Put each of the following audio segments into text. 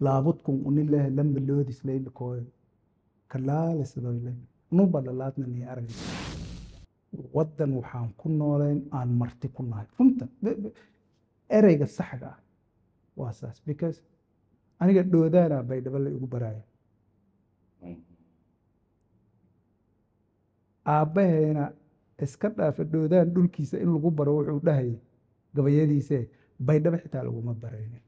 laabudkun unilehe lamba loodis leylakooyo kalaalisadoyle nuba dhalaadna nii aragaysa waddan waxaan ku noolayn aan marti ku nahay runta be- be- ereyga saxga ah waa saas because aniga dhoodaana baydhabo la igu baraayo aabbahayna iska dhaafa dhoodaan dhulkiisa in lagu baro wuxuu dhahayay gabayadiise baydhabo xitaa laguma baraynin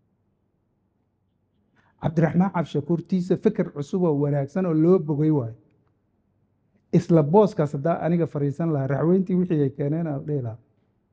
cabdiraxmaan cabshakuurtiisa fikir cusub oo wanaagsan oo loo bogay waayo isla booskaas haddaa aniga fariisan lahaa raxweyntii wixii ay keeneen aan dhihi lahaa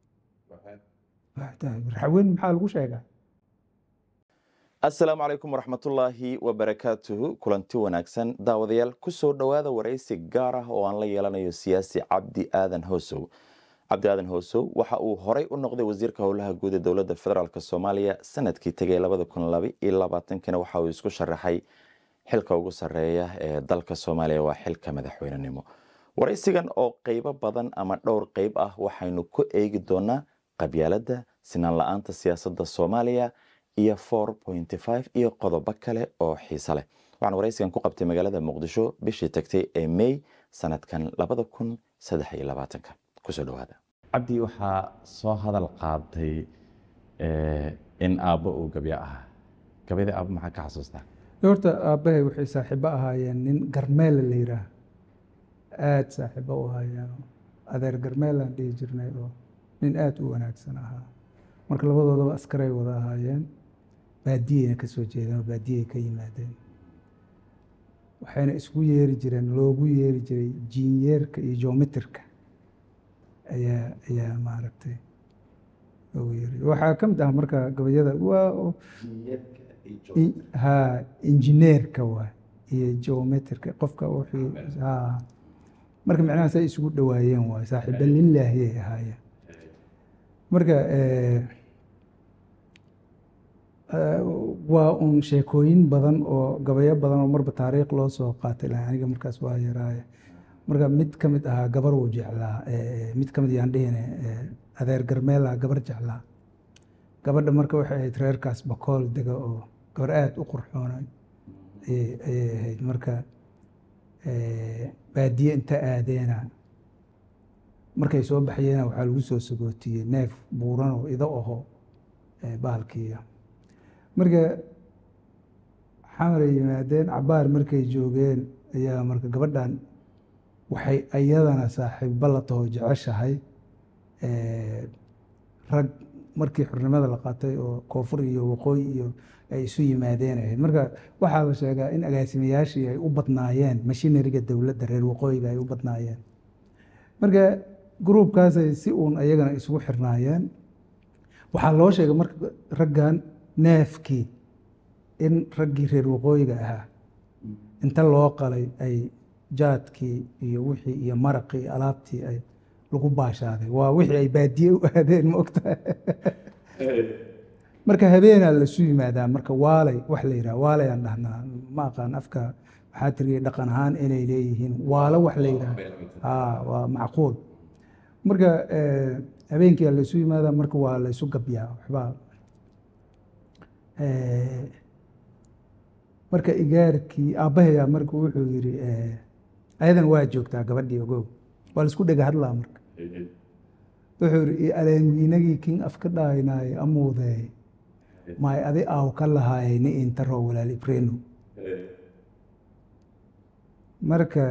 raxweyn maxaa lagu sheegaa asalaamu calaykum waraxmatullaahi wabarakaatuhu kulanti wanaagsan daawadayaal kusoo dhowaada waraysi gaar ah oo aan la yeelanayo siyaasi cabdi aadan hoosow cabdi aadan hoosow waxa uu horey u noqday wasiirka howlaha guud ee dowladda federaalk soomaaliya sanadkii tegay labada kun laba iyo labaatankina waxa uu isku sharaxay xilka ugu sarreeya ee dalka soomaaliya waa xilka madaxweynenimo waraysigan oo qeybo badan ama dhowr qeyb ah waxaynu ku eegi doonaa qabyaaladda sinaan la-aanta siyaasadda soomaaliya iyo four pointy five iyo qodobo kale oo xiise leh waxaan waraysigan ku qabtay magaalada muqdisho bishii tagtay ee may sanadkan labada kun saddex iyo labaatanka kusoo dhawaada cabdi waxaa soo hadal qaaday in aabbo uu gabyo ahaa gabyada aabbo maxaa ka xasuustaa horta aabbahay waxay saaxiibo ahaayeen nin garmeela la yidhaah aada saaxiibo u ahaayeen adeer garmeelaan dhihi jirnay oo nin aada u wanaagsan ahaa marka labadoodaba askaray wada ahaayeen baadiyeyna ka soo jeedeen oo baadiyey ka yimaadeen waxayna isku yeeri jireen loogu yeeri jiray jiinyeerka iyo geometrika ayaa ayaa maaragtay loogu yeeri waxaa ka mid ah marka gabayada waa ha injineerka waa iyo geometrika qofka wixii ha marka macnaha say isugu dhawaayeen waay saaxiiba lilaahiyay ahaayeen marka waa un sheekooyin badan oo gabayo badan oo marba taariikh loo soo qaatay laha aniga markaas waa yaraaye marka mid ka mid ahaa gabar uu jeclaa mid ka mid yaan dhihine adeer garmeela gabar jeclaa gabadha marka waxay ahayd reerkaas bakool dega oo gabar aada u qurxoonay ayay ahayd marka baadiye inta aadeena markay soo baxyeena waxaa lagu soo sagootiyey neef buuran oo ido aho bahalkiiya marka xamaray yimaadeen cabaar markay joogeen ayaa marka gabadhan waxay iyadana saaxiibba la taho jeceshahay rag markii xurnimada la qaatay oo koonfur iyo waqooyi iyo ay isu yimaadeen ahayd marka waxaa la sheegaa in agaasimayaashii ay u badnaayeen mashinariga dowladda reer waqooyiga ay u badnaayeen marka gruubkaasay si uun ayagana isugu xirnaayeen waxaa loo sheegay marka raggan neefkii in raggii reer waqooyiga ahaa inta loo qalay ay jaadkii iyo wixii iyo maraqii iyo alaabtii ay lagu baashaaday waa wixii ay baadiye u aadeen ma ogtahay marka habeenaa lasu yimaadaa marka waalay wax la yidhaha waalay aan dhahnaa ma aqaan afka waxaa tiriyay dhaqan ahaan inay leeyihiin waalo wax la yidhaha a waa macquul marka habeenkia laysu yimaada marka waa laysu gabyaa waxbaa marka igaarkii aabbahayaa marka wuxuu yidhi ayadan waa joogtaa gabadhii ogow waa laisku dhega hadlaa marka wuxuu yidhi aleenwiinagii kin afka dhaaynaay amuudeey maay adi aaw ka lahaayay ni intaro walaal ibreno marka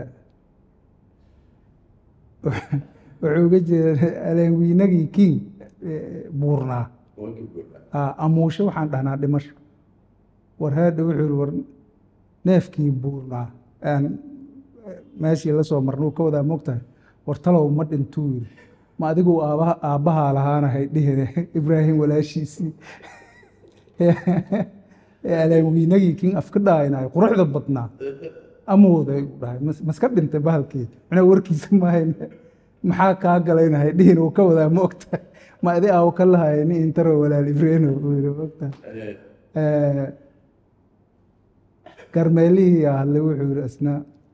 wuxuu uga jeeda aleenwiinagii king buurnaa amuusho waxaan dhahnaa dhimasho war haadha wuxuu yihi war neefkii buurnaa aan meeshii la soo marnuu ka wadaa mogtahay war talow ma dhintuu yiri ma adigu aabbaha aabbahaa lahaanahay dhihine ibraahim walaashiisii aleenwiinagii king afka dhaaynayo quruxda badnaa amooday u dhahay maska dhintay bahalkii macnaa warkiisa maahayn maxaa kaa galaynahay dhihin uu ka wadaa ma ogtahay ma adi aaw ka lahay ni intaro walaal ibreno uu yiri ma ogtahay garmeelihii hadlay wuxuu yiri isna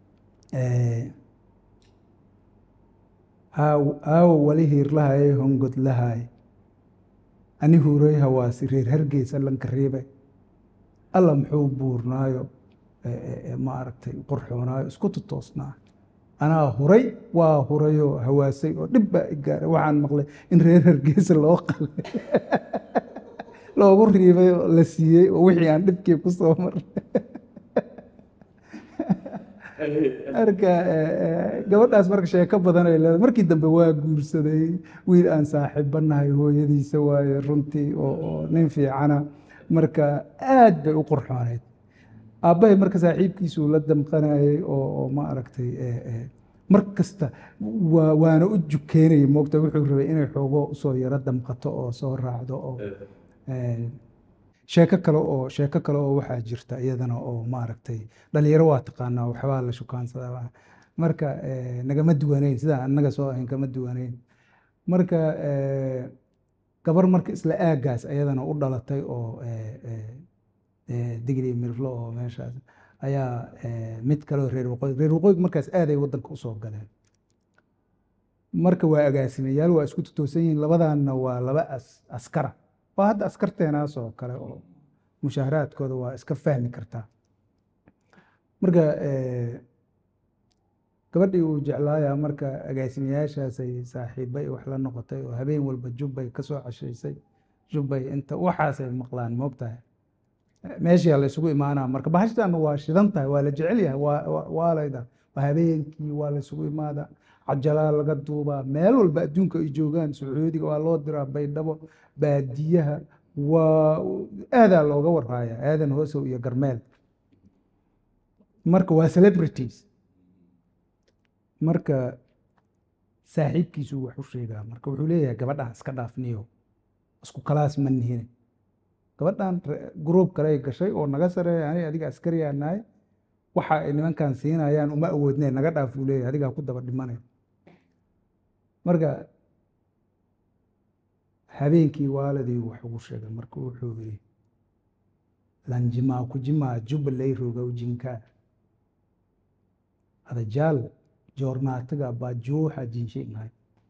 aawo wali hiirlahay hongod lahay ani huuray hawaasi reer hargeysa lanka riibay alla muxuu buurnaayo ma aragtay qorxoonaayo isku tutoosnaa anaa huray waa hurayoo hawaasay oo dhib baa i gaaray waxaan maqlay in reer hargeysa loo qalay loogu riibay oo la siiyey oo wixii aan dhibkii ku soo marnay marka gabadhaas marka sheeko badan ay leedahay markii dambe waa guursaday wiil aan saaxiibanahay hooyadiisa waaye runtii oo nin fiicana marka aad bay u qurxooneyd aabbahay marka saaxiibkiisuu la damqanayay oo ma aragtay mar kasta waana u jukeenayay moogta wuxuu rabay inay xoogo usoo yaro damqato oo soo raacdo oo sheeko kale oo sheeko kale oo waxaa jirta iyadana oo maaragtay dhalinyaro waa taqaanaa waxbaa la shukaansadaa marka nagama duwaneyn sidaan annaga soo ahayn kama duwaneyn marka gabar marka isla aagaas ayadana u dhalatay oo digri mirflo oo meeshaas ayaa mid kaleo reer waqooyi reer waqooyiga markaas aaday waddanka usoo galeen marka waa agaasimayaal waa isku tutoosan yihiin labadaanna waa laba askara waa hadda askarteenaas oo kale oo mushaaharaadkooda waa iska fahmi kartaa marka gabadhii uu jeclaaya marka agaasimayaashaasay saaxiibbay wax la noqotay oo habeen walba jubbay ka soo cashaysay jubbay inta waxaasay maqlaan moogtahay meeshaa la isugu imaanaa marka bahashtan waa shidan tahay waa la jecel yahay waa layda waa habeenkii waa la isugu imaada cajalaa laga duubaa meel walba adduunka ay joogaan sacuudiga waa loo diraa baydhabo baadiyaha waa aadaa looga waraaya aadan hoosow iyo garmeel marka waa celebrities marka saaxiibkiisuu wax u sheegaa marka wuxuu leeyahay gabadhan iska dhaafniyo isku kalaas ma nihine gabadhan gruub kale ay gashay oo naga sareeya ani adiga askariyaa nahay waxa ay nimankan siinayaan uma awoodneen naga dhaaf uu leeyahay adigaa ku daba dhimanay marka habeenkii waaladii wax ugu sheegay marka wuxuu yidhi lanjimaa kujimaa jubalay rogow jinkaa adajaal joornaatiga baa juuxa jinshay mahay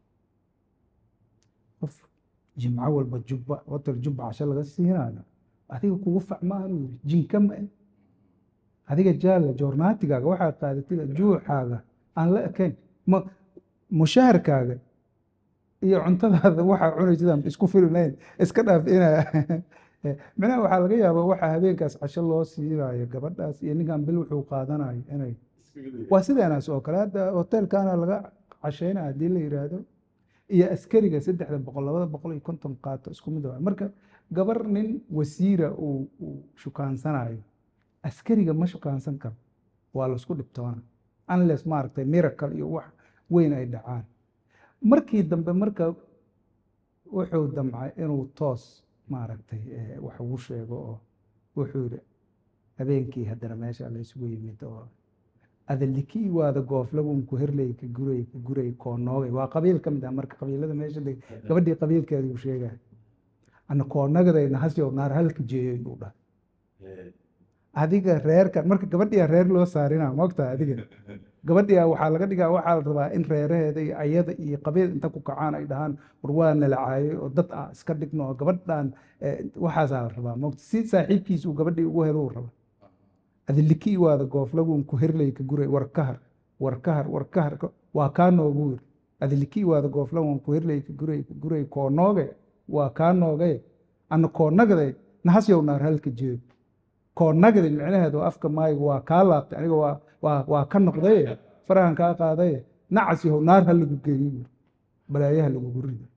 qof jimco walba jubba hotel jubba casho laga siinayo adiga kugu facmaanu yiri jinka ma eh adiga jaalla joornaatigaaga waxaa qaadatida juuxaaga aan la ekayn ma mushaharkaaga iyo cuntadaada waxaa cunaysidaan isku filnayn iska dhaaf ina micnaha waxaa laga yaabaa waxaa habeenkaas casho loo siinayo gabadhaas iyo ninkan bil wuxuu qaadanayo inay waa sideenaas oo kale hadda hotelkaana laga cashaynaya haddii la yidhaahdo iyo askariga saddexda boqol labada boqol iyo konton qaato isku mid waa marka gabar nin wasiira uu uu shukaansanayo askariga ma shukaansan karo waa laisku dhibtoona unless maaragtay miracle iyo wax weyn ay dhacaan markii dambe marka wuxuu damcay inuu toos maaragtay wax ugu sheego oo wuxuu yidhi habeenkii haddana meesha la isugu yimid oo adaliki waada gooflagun ku herley ka guray ka guray koonoogay waa qabiil ka mid ah marka qabiilada meesha deg gabadhii qabiilkeeda uu sheegaya ana koonnagadayna hasyow naar halka jeeyoy uu dhahay adiga reerkan marka gabadhiyaa reer loo saarina mogtaa adiga gabadhiyaa waxaa laga dhigaa waxaa la rabaa in reeraheeda iyo ayada iyo qabiil inta ku kacaan ay dhahaan war waa nalacaayay oo dad ah iska dhigno oo gabadhan waxaasaa la rabaa mogta si saaxiibkiis uu gabadhii ugu helo uu raba adiliki waada gooflagun ku herley ka guray war kahar war kahar war kahar waa kaa noogu wir adiliki waada gooflagun ku herley ka guray ka guray koonooge waa kaa noogay ana koonnagaday nahasyow naar halka jeeyo koonnagadi micnaheedu afka maayigu waa kaa laabtay aniga waa waa waa ka noqday farahan kaa qaaday nacas yahow naar ha lagu geeyo buuri balaayaha lagugu rido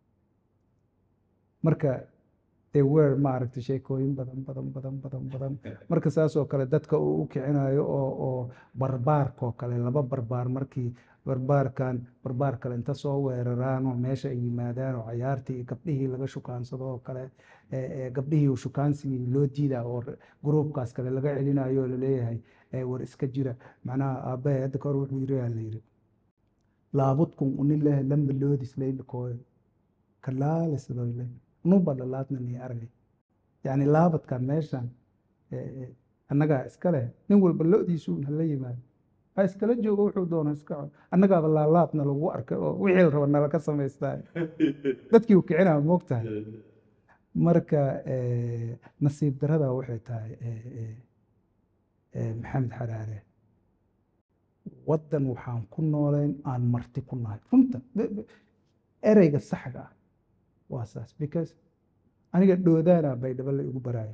marka they were maaragtay sheekooyin badan badan badan badan badan marka saas oo kale dadka uu u kicinayo oo oo barbaarkoo kale laba barbaar markii barbaarkan barbaar kale inta soo weeraraan oo meesha ay yimaadaan oo cayaartii iyo gabdhihii laga shukaansado oo kale gabdhihii shukaansigii loo diidaa oo gruubkaas kale laga celinayo oo laleeyahay war iska jira macnaha aabbahe hadda kahor wuxuu yiri aa layidhi laabudkun unilehe lamba loodis laylakooyo kalaalisdoyle nuba dhalaadna nii argay yacni laabadkan meeshan annagaa iska leh nin walba lo-diisuun hala yimaado ha iskala joogo wuxuu doono iska co annagaaba laalaabna lagu arkay oo wixii la raba nala ka samaystaa dadkii u kicinaa moogtahay marka eh, nasiib darada waxay tahay eh, eh, eh, maxamed xaraare waddan waxaan ku noolayn aan marti ku nahay runta be- be- ereyga saxga ah waa saas because aniga dhoodaana baydhabo la igu baraayo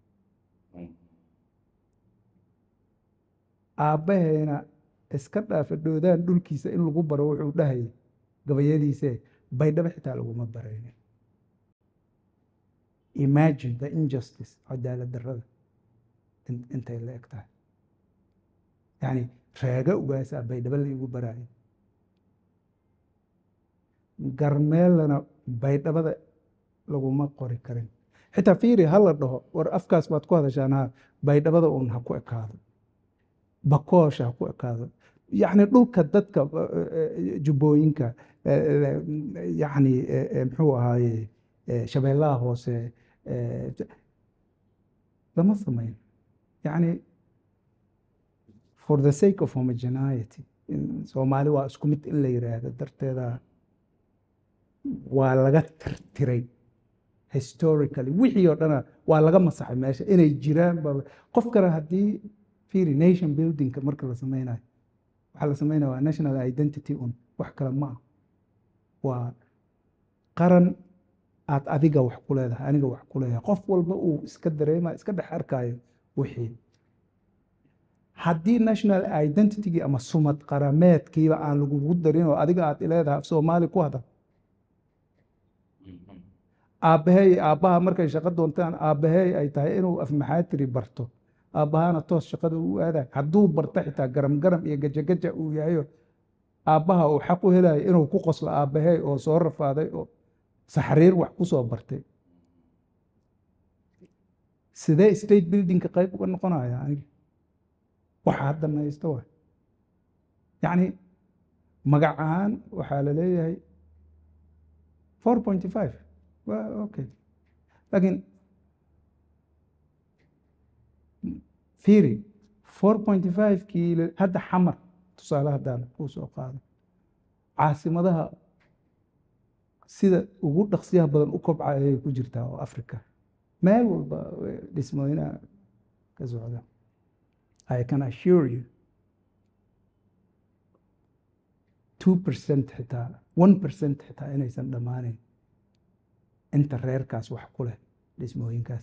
aabbahayna iska dhaafa dhoodaan dhulkiisa in lagu baro wuxuu dhahayay gabayadiise baydhabo xitaa laguma baraynin imagine the injustice cadaalad darrada in- intay la eg tahay yacni reega ugaasaa baydhabo la igu baraayo garmeelana baydhabada laguma qori karin xitaa fiiri ha la dhaho war afkaas baad ku hadashaan ha baydhabada uun ha ku ekaado bakoosha ha ku ekaado yacni dhulka dadka eh, eh, jubbooyinka eh, eh, yacni eh, eh, muxuu ahaaye eh, shabeellaha hoose eh, lama samayn yacni for the sake of homogeneity in soomaali waa isku mid in la yiraahdo darteeda waa laga tirtiray historically wixii oo dhana waa laga masaxay meesha inay jiraan ba qof kale haddii fiiri nation buildingka marka la sameynayo waxaa la sameynaya waa national identity un wax kale ma ah waa qaran aad adiga wax ku leedahay aniga wax ku leeyahay qof walba uu iska dareema iska dhex arkayo wixii haddii national identitygii ama sumad qarameedkiiba aan lagugu darin oo adiga aad leedahay af soomaali ku hadal aabbahay aabbaha markay shaqo doontaan aabbahay ay tahay inuu afmaxaatiri barto aabbahana toos shaqada u aadayo hadduu barto xitaa garam garam iyo gajagaja uu yahayo aabbaha uu xaq u helayo inuu ku qoslo aabbahay oo soo rafaaday oo saxriir wax ku soo bartay sidee state buildingka qayb uga noqonaya aniga waxa hadda maysto waay yacni magacaan waxaa la leeyahay four point five waa okay laakiin fiiri four point five kii la- hadda xamar tusaale haddaan kuu soo qaado caasimadaha sida ugu dhaqsiyaha badan u kobca ayay ku jirtaa oo africa meel walba eh, dhismooyinaha ka socda I can assure you two percent xitaa one percent xitaa inaysan dhammaaneyn inta reerkaas wax ku leh dhismooyinkaas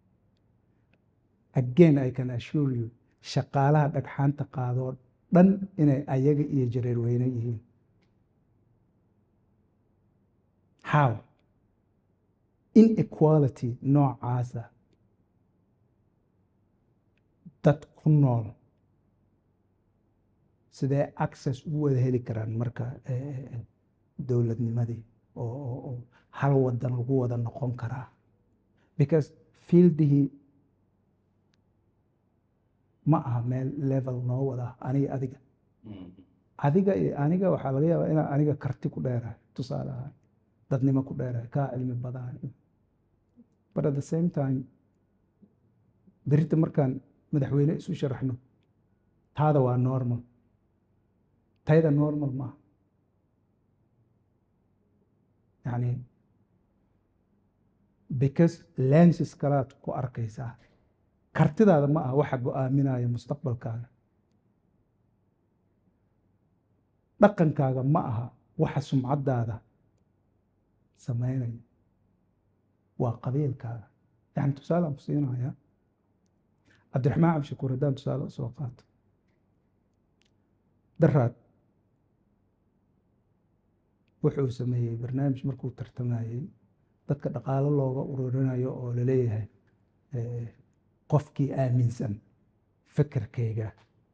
again I can assure you shaqaalaha dhagxaanta qaadoo dhan inay ayaga iyo jareer weyne yihiin how inequality noocaasa dad ku nool sidee access ugu wada heli karaan marka eh, eh, dowladnimadii oo oo- oo hal wadan lagu wada noqon karaa because fieldihii ma aha meel level noo wada aniga adiga adiga iyo aniga waxaa laga yaabaa inaan aniga karti ku dheerahay tusaale ahaan dadnimo ku dheerahay kaa cilmi badan but at the same time berita markaan madaxweyne isu sharaxno taada waa normal tayda normal maaha yani because lenses kalaad ku arkaysaa kartidaada ma aha waxa go-aaminaya mustaqbalkaaga dhaqankaaga ma aha waxa sumcadaada sameynaya waa qabiilkaaga yani tusaalaan ku siinaya cabdiraxmaan cabdishakuur haddaan tusaale usoo qaato daraad wuxuu sameeyey barnaamij markuu tartamayey dadka dhaqaalo looga ururinayo oo laleeyahay eh, qofkii aaminsan fikirkayga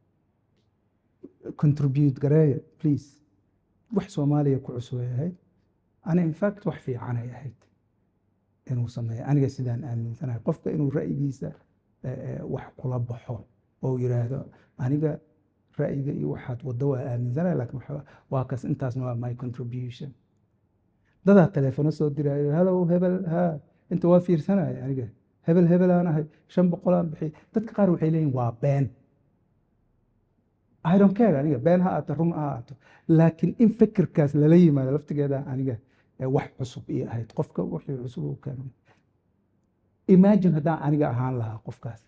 contribute gareeya please wax soomaaliya ku cusubay ahayd ana in fact wax fiicanay ahayd inuu sameeyo aniga sidaan aaminsanahay qofka inuu ra'yigiisa eh, eh, wax kula baxo oo uu yiraahdo aniga ra'yiga iyo waxaad waddo waa aaminsanahay laakiin waxa- waa kas intaasna waa my contribution dadaa telefono soo diraayo hellow hebel ha inta waa fiirsanaya aniga hebel hebel aan ahay shan boqol aan bixiyay dadka qaar waxay leeyihin waa been I don't care aniga been ha aato run ha aato laakiin in fikirkaas lala yimaado laftigeeda aniga eh, wax cusub ii ahayd qofka wixii cusub uu keenay imagine haddaan aniga ahaan lahaa qofkaas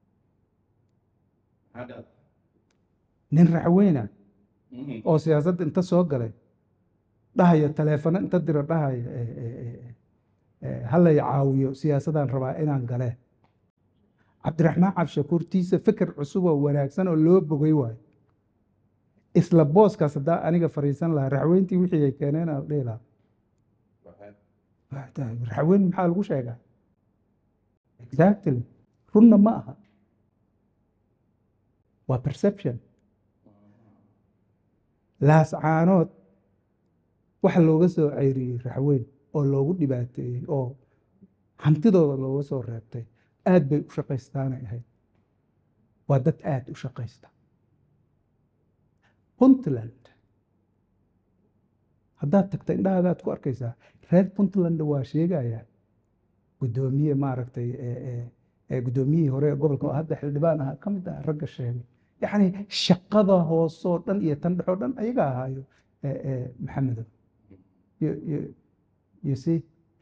nin raxweyna oo siyaasadda inta soo galay dhahaya taleefano inta diro dhahaya eh, eh, eh, eh, halay caawiyo siyaasadaan rabaa inaan galee cabdiraxmaan cabdishakuur tiisa fikir cusub oo wanaagsan oo loo bogay waayo isla booskaas haddaa aniga fariisan lahaa raxweyntii wixii ay keeneen aan dhihi lahaa raxweyn maxaa lagu sheegaa exactly runna ma aha waa perception laascaanood waxa looga soo ceyriyey raxweyn oo loogu dhibaateeyey oo hantidooda looga soo reebtay aad bay u shaqaystaanay ahayd waa dad aad u shaqaysta puntland haddaad tagta indhahagaad ku arkaysaa reer puntland waa sheegayaan guddoomiye maaragtay ee- ee- ee guddoomiyihii hore ee gobolka oo hadda xildhibaan ahaa ka mid ah ragga sheegay yacni shaqada hoosoo dhan iyo tan dhexoo dhan ayaga ahaayo ee- ee maxamedow You- you- you see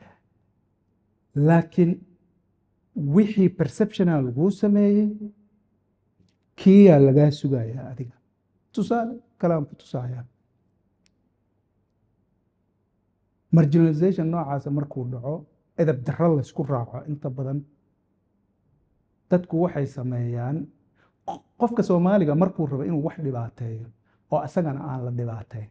laakiin wixii perceptional laguu sameeyey kiyaa lagaa sugayaa adiga tusaale kalaan ku tusaaya marginalization noocaasa markuu dhaco edab darro laysku raaco inta badan dadku waxay sameeyaan q- qofka soomaaliga markuu rabo inuu wax dhibaateeyo oo isagana aan la dhibaateyn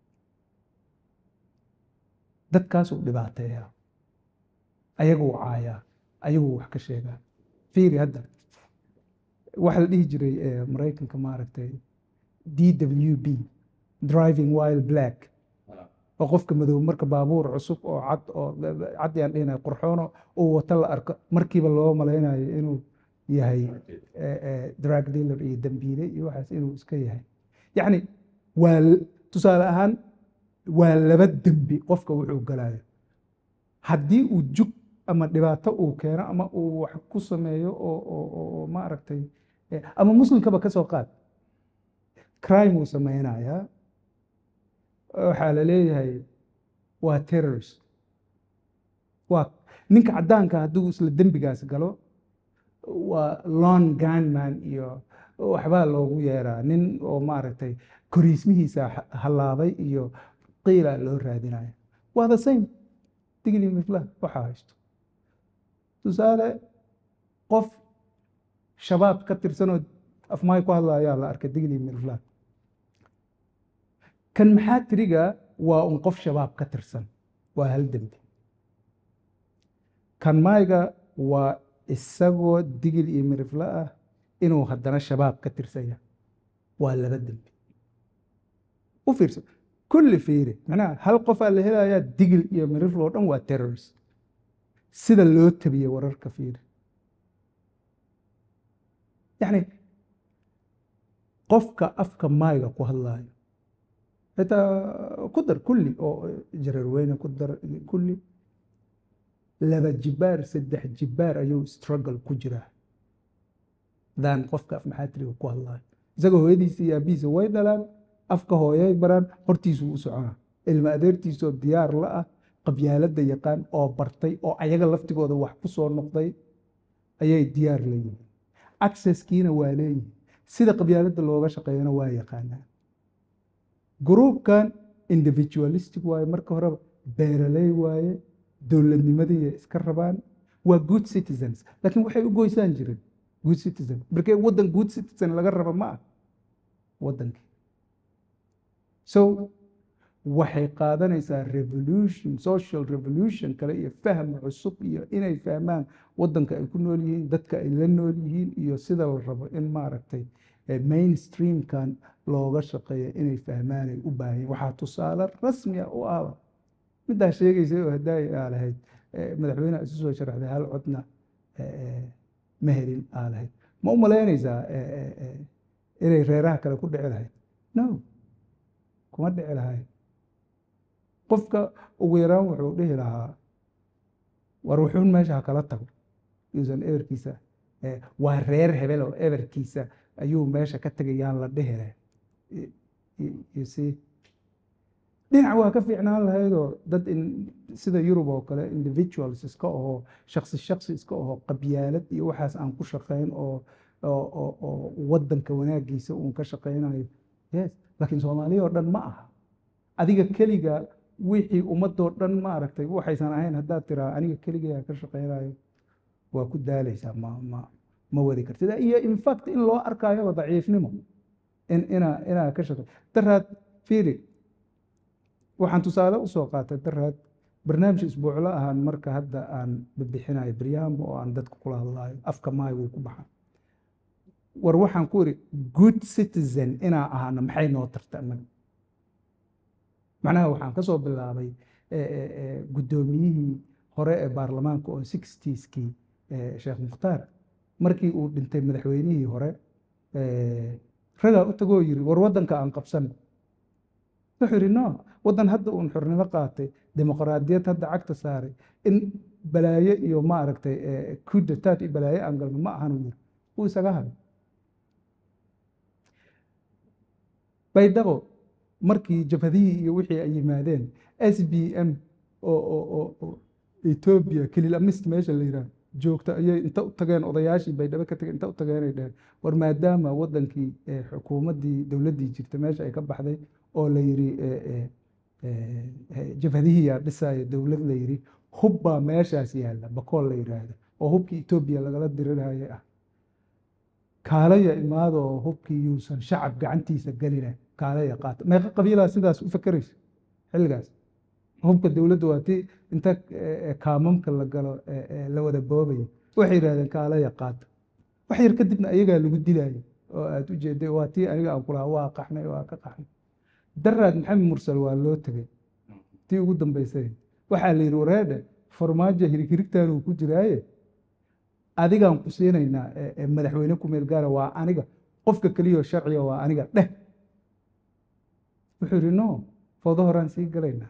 dadkaasuu dhibaateeyaa ayaguu caayaa ayaguu wax ka sheegaa fiiri hadda waxaa la dhihi jiray eh, maraykanka maaragtay d w b driving while black oo qofka madow marka baabuur cusub oo cad oo cad yaan dhihinay qurxoono uu wato la arko markiiba loo malaynayo inuu yahay eh, eh, drug dealer iyo dambiile iyo waxaas inuu iska yahay yacni waa l- tusaale ahaan waa laba dembi qofka wuxuu galayo haddii uu jug ama dhibaato uu keeno ama uu wax ku sameeyo oo oo oo- oo maaragtay eh, ama muslimkaba ka soo qaad crime uu sameynayaa waxaa la leeyahay waa terrorist waa ninka caddaanka hadduu isla dembigaas galo waa lon gunman iyo waxbaa loogu yeeraa nin oo maaragtay koriismihiisa ha- hallaabay iyo qiila loo raadinaya waa the same digli mifla waxaa haysto tusaale qof shabaab ka tirsanoo afmaay ku hadlayaa la arkay digli mifla kan maxaa tiriga waa un qof shabaab ka tirsan waa hal dembi kan maayga waa isagoo digil iyo mirifle ah inuu haddana shabaab ka tirsanya waa laba dembi u fiirso kulli fiiri macnaha hal qofaa la helayaa digil iyo mirifle oo dhan waa terrorist sida loo tabiyey wararka fiiri yacni qofka afka maayga ku hadlaayo xitaa ku dar kulli oo jareerweyne ku dar kulli laba jibaar saddex jibaar ayuu struggle ku jiraa daan qofka af maxaatiriga ku hadlaayo isaga hooyadiisa iyo aabihiisa way dhalaan afka hooyay baraan hortiisuu u soconaa ilma adeertiisoo diyaar la ah qabyaaladda yaqaan oo bartay oo ayaga laftigooda wax ku soo noqday ayay diyaar leeyihiin accesskiina waa leeyihiin sida qabyaaladda looga shaqeeyana waa yaqaanaa gruubkan individualistic waaye marka horeba beeraley waaye dowladnimadii iska rabaan waa good citizens laakiin waxay u goysaan jirin good citizen markee waddan good citizen laga raba ma ah waddankii so waxay qaadanaysaa revolution social revolution kale iyo fahm cusub iyo inay fahmaan waddanka ay ku nool yihiin dadka ay la nool yihiin iyo sida la rabo in maaragtay eh, mainstreamkan looga shaqeeyo inay fahmaan ay u baahan yihiin waxaa tusaale rasmiya u ahba middaa sheegaysay oo haddaay aa lahayd eh, madaxweyneha isu soo sharaxday hal codna eh, eh, ma helin aa lahayd ma u malaynaysaa eh, eh, eh, inay reeraha kale ku dhici lahayd no kuma dhici lahayd qofka ugu yaraan wuxuu dhihi lahaa war wuxuun meesha ha kala tago yuusan eberkiisa eh, waa reer hebel oo eberkiisa ayuu meesha ka tegayaan la dhihire you see dhinac waa ka fiicnaan lahaydoo dad in sida yurub oo kale individuals iska ahoo shaksi shaksi iska ahoo qabyaalad iyo waxaas aan ku shaqayn oo oo oo oo waddanka wanaagiisa uun ka shaqaynayo yes laakiin soomaaliya oo dhan ma aha adiga keliga wixii ummadoo dhan maaragtay waxaysan ahayn haddaad tiraa aniga keligaa ka shaqaynayo waa ku daalaysaa ma ma ma wadi kartid iyo in fact in loo arkaayo daciifnimo in inaa inaa ka shaqay daraad fiiri waxaan tusaale usoo qaatay daraad barnaamij isbuuclo ahaan marka hadda aan bixinayo baryaamo oo aan dadka kula hadlaayo afka maay wuu ku baxaa war waxaan ku iri good citizen inaa ahaano maxay noo tarta annaga macnaha waxaan ka soo bilaabay guddoomiyihii hore ee baarlamaanka oo sixtieskii sheekh mukhtaar markii uu dhintay madaxweynihii hore ragaa u tagoo yiri war waddanka aan qabsan wuxuu yidhi no waddan hadda uun xornimo qaatay dimuqraadiyad hadda cagta saaray in balaayo iyo maaragtay kudataad iyo balaayo aan galno ma ahan uu yiri wuu isaga hadlay baydhabo markii jabhadihii iyo wixii ay yimaadeen s b m oo etoobiya kelil amist meesha la yidhaah joogta ayay inta u tageen odayaashii baydhabo ka tageen inta u tageenay dheheen war maadaama waddankii xukuumaddii dowladdii jirta meesha ay ka baxday oo la yidhi jabhadihiyaa dhisaya dowlad la yidhi hub baa meeshaas yaalla bakool la yidhaahdo oo hubkii etoobiya lagala diriraya ah kaalaya imaado oo hubkii yuusan shacab gacantiisa gelina kaalaya qaata meeqa qabiilaa sidaas u fakeraysa xilligaas hubka dowladda waa tii inta kaamamka la galo la wada boobaya waxay yidhahdeen kaalaya qaata wax yar kadibna ayagaa lagu dilayo oo aad u jeeday waa tii aniga aan kulahaa waa qaxnay waa ka qaxnay daraad maxamed mursal waa loo tegey tii ugu dambaysay waxaa la yidhi wareedhe farmaajo hirigirigtaan uu ku jiraaye adigaan ku siinaynaa madaxweyne ku meel gaara waa aniga qofka keliyao sharciga waa aniga dheh wuxuu yidhi no foodo horaan sii galaynaa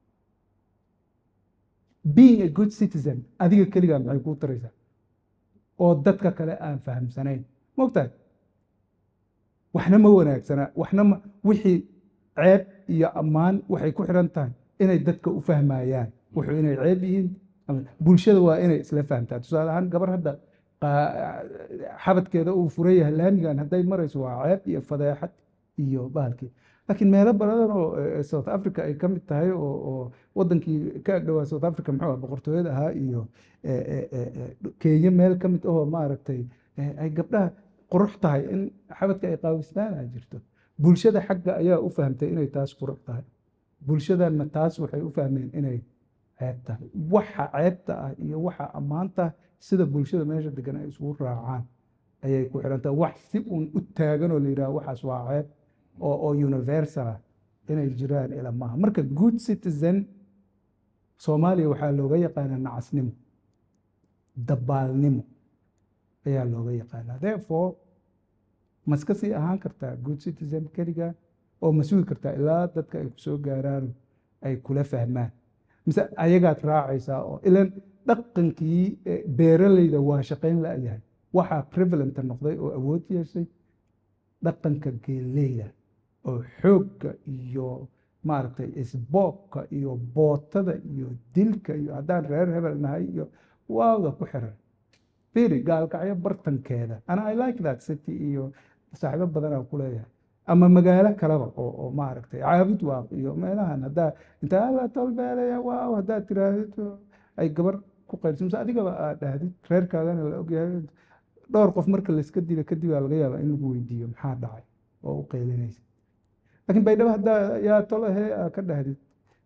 being a good citizen adiga keligaa maxay kuu taraysaa oo dadka kale aan fahamsanayn mogtahay waxna ma wanaagsana waxna ma wixii ceeb iyo ammaan waxay ku xiran tahay inay dadka u fahmayaan wuxuu inay ceeb yihiin bulshada waa inay isla fahamtaa tusaale ahaan gabar hadda xabadkeeda uu furan yahay laamigan hadday marayso waa ceeb iyo fadeexad iyo bahalkii laakiin meelo badan oo south africa ay ka mid tahay oo wadankii ka agdhowaa south africa muxuu ah boqortooyada ahaa iyo kenya meel ka mid ahoo maaragtay ay gabdhaha qurux tahay in xabadka ay qaawistaan a jirto bulshada xagga ayaa u fahamtay inay taas qurux tahay bulshadana taas waxay u fahmeen inay ceeb tahay waxa ceebta ah iyo waxa ammaanta sida bulshada meesha degan ay isugu raacaan ayay ku xiran tahay wax si uun u taagan oo la yidhaha waxaas waa ceeb oo oo universal ah inay jiraan ila maaha marka good citizen soomaaliya waxaa looga yaqaanaa nacasnimo dabaalnimo ayaa looga yaqaanaa therefore maska sii ahaan kartaa good citizen keliga oo ma sugi kartaa ilaa dadka ay kusoo gaaraan ay kula fahmaan mise ayagaad raacaysaa oo ilan dhaqankii beeralayda waa shaqayn la-yahay waxaa prevalenta noqday oo awood yeeshay dhaqanka geeleyda oo xoogga iyo maaragtay isboobka iyo bootada iyo dilka iyo haddaan reer hebel nahay iyo waawda ku xiran firi gaalkacyo bartankeeda ana i like that city iyo saaxiibo badanaa ku leeyahay ama magaalo kaleba oo oo maaragtay caabud waaq iyo meelahan haddaa intaa alla tolbeelaya waaw haddaad tiraahdo ay gabar ku qaylso mise adigaba aad dhahdid reerkaagana la ogyahay dhowr qof marka layska dila kadib aa laga yaabaa in lagu weydiiyo maxaa dhacay oo u qaylinaysa laakiin baydhabo haddaa yaa tolo he aa ka dhahdid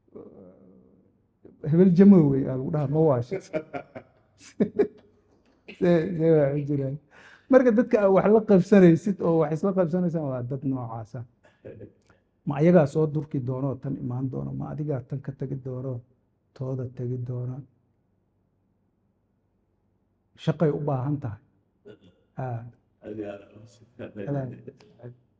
hebel jamowey aa lagu dhaha ma waasha see waa jiraan marka dadka aa wax la qabsanaysid oo wax isla qabsanaysaan waa dad noocaasa ma ayagaa soo durki doonoo tan imaan doono ma adigaa tan ka tegi doono tooda tegi doona shaqay u baahan tahay